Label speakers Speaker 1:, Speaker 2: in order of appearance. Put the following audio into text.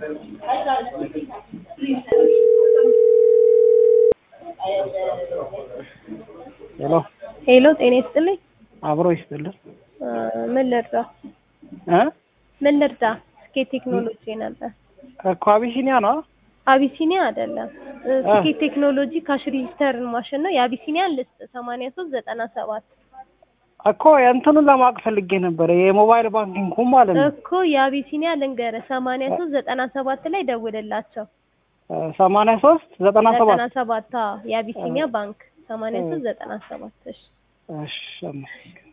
Speaker 1: ሄሎ
Speaker 2: ሄሎ ጤና ይስጥልኝ።
Speaker 1: አብሮ ይስጥልን
Speaker 2: እ ምን ልርዳ?
Speaker 1: እ
Speaker 2: ምን ልርዳ? ስኬት ቴክኖሎጂ ነበር።
Speaker 1: እኮ አቢሲኒያ ነው
Speaker 2: አቢሲኒያ አይደለም። እ ስኬት ቴክኖሎጂ ካሽ ሬጂስተርን ማሽን ነው። የአቢሲኒያን ልስጥ ሰማንያ ሶስት ዘጠና ሰባት
Speaker 1: እኮ የእንትኑን ለማወቅ ፈልጌ ነበረ የሞባይል ባንኪንግ ማለት ነው
Speaker 2: እኮ የአቢሲኒያ ልንገርህ ሰማንያ ሶስት ዘጠና ሰባት ላይ ደውልላቸው።
Speaker 1: ሰማንያ ሶስት ዘጠና ሰባት
Speaker 2: ዘጠና ሰባት አዎ፣ የአቢሲኒያ ባንክ ሰማንያ ሶስት ዘጠና ሰባት እሺ
Speaker 1: እሺ አመሰግናለሁ